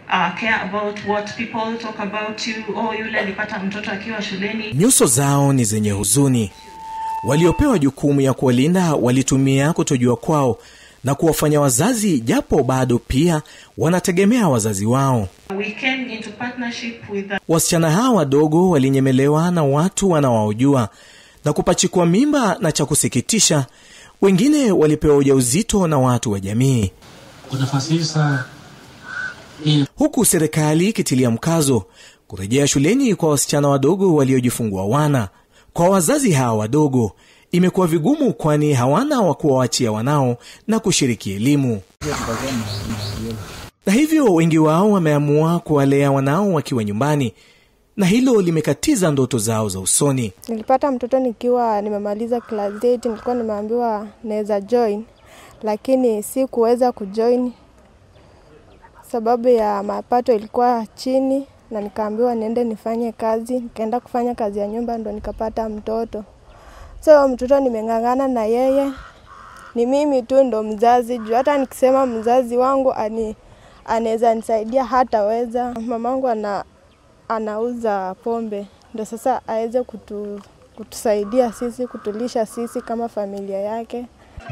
uh, care about what people talk about you oh yule alipata mtoto akiwa shuleni nyuso zao ni zenye huzuni waliopewa jukumu ya kuwalinda walitumia kutojua kwao na kuwafanya wazazi japo bado pia wanategemea wazazi wao we came into partnership with the wasichana hawa wadogo walinyemelewa na watu wanawaojua na kupachikwa mimba na cha kusikitisha wengine walipewa ujauzito na watu wa jamii Kwa nafasi hii sasa hii huku serikali ikitilia mkazo kurejea shuleni kwa wasichana wadogo waliojifungua wana kwa wazazi hawa wadogo imekuwa vigumu kwani hawana wa kuwaachia wanao na kushiriki elimu na hivyo wengi wao wameamua kuwalea wanao wakiwa nyumbani na hilo limekatiza ndoto zao za usoni Nilipata mtoto nikiwa nimemaliza class 8, nilikuwa nimeambiwa naweza join, lakini si kuweza kujoin sababu ya mapato ilikuwa chini, na nikaambiwa niende nifanye kazi. Nikaenda kufanya kazi ya nyumba, ndo nikapata mtoto. So mtoto nimeng'ang'ana na yeye, ni mimi tu ndo mzazi juu hata nikisema mzazi wangu ani anaweza nisaidia hataweza. Mamangu ana anauza pombe, ndo sasa aweze kutu, kutusaidia sisi, kutulisha sisi kama familia yake.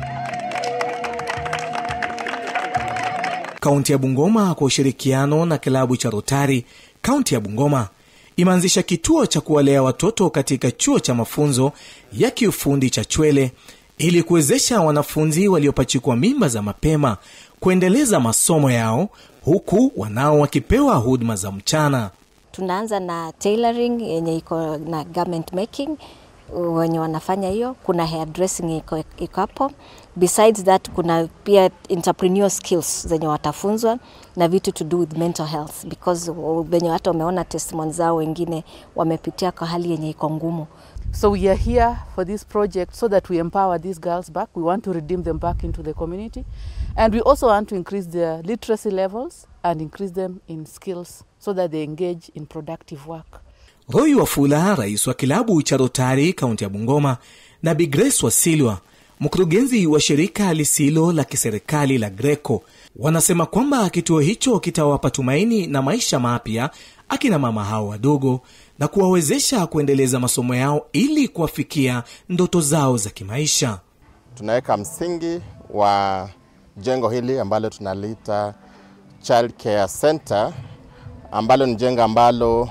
kaunti ya bungoma kwa ushirikiano na kilabu cha rotari kaunti ya bungoma imeanzisha kituo cha kuwalea watoto katika chuo cha mafunzo ya kiufundi cha chwele ili kuwezesha wanafunzi waliopachikwa mimba za mapema kuendeleza masomo yao huku wanao wakipewa huduma za mchana tunaanza na tailoring yenye iko na garment making wenye wanafanya hiyo kuna hairdressing iko iko hapo besides that kuna pia entrepreneur skills zenye watafunzwa na vitu to do with mental health because wenye hata wameona testimony zao wengine wamepitia kwa hali yenye iko ngumu So we are here for this project so that we empower these girls back. We want to redeem them back into the community. And we also want to increase their literacy levels and increase them in skills so that they engage in productive work. roy wafula rais wa kilabu cha rotari kaunti ya bungoma na bigres wasilwa mkurugenzi wa shirika lisilo la kiserikali la greco wanasema kwamba kituo hicho kitawapa tumaini na maisha mapya akina mama hao wadogo na kuwawezesha kuendeleza masomo yao ili kuwafikia ndoto zao za kimaisha tunaweka msingi wa jengo hili ambalo tunaliita Child Care Center ambalo ni jengo ambalo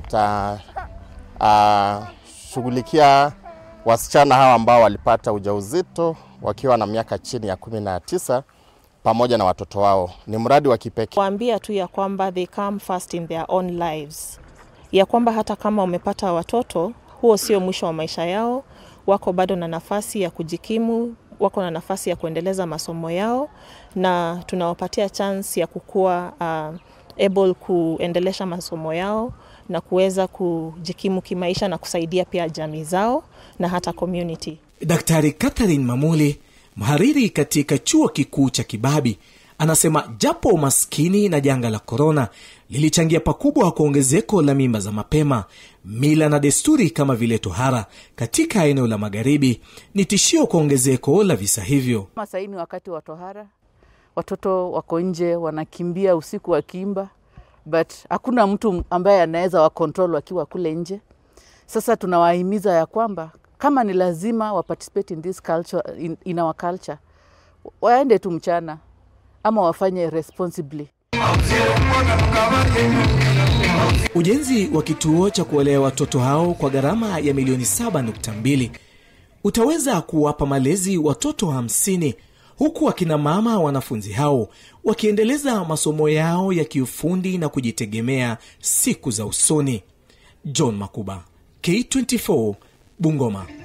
litashughulikia wasichana hawa ambao walipata ujauzito wakiwa na miaka chini ya kumi na tisa pamoja na watoto wao. Ni mradi wa kipekee. kuambia tu ya kwamba they come first in their own lives, ya kwamba hata kama wamepata watoto, huo sio mwisho wa maisha yao. Wako bado na nafasi ya kujikimu, wako na nafasi ya kuendeleza masomo yao, na tunawapatia chance ya kukuwa uh, able kuendelesha masomo yao na kuweza kujikimu kimaisha na kusaidia pia jamii zao na hata community. daktari catherine mamuli mhariri katika chuo kikuu cha kibabi anasema japo umaskini na janga la korona lilichangia pakubwa kwa ongezeko la mimba za mapema mila na desturi kama vile tohara katika eneo la magharibi ni tishio kwa ongezeko la visa hivyo Kama sahii ni wakati wa tohara, watoto wako nje wanakimbia usiku wakiimba, but hakuna mtu ambaye anaweza wakontrol wakiwa kule nje. Sasa tunawahimiza ya kwamba kama ni lazima wa participate in this culture, in, in our culture, waende tu mchana ama wafanye responsibly. ujenzi wa kituo cha kuwalea watoto hao kwa gharama ya milioni 7.2 utaweza kuwapa malezi watoto 50 huku akina mama wanafunzi hao wakiendeleza masomo yao ya kiufundi na kujitegemea siku za usoni john makuba k24 bungoma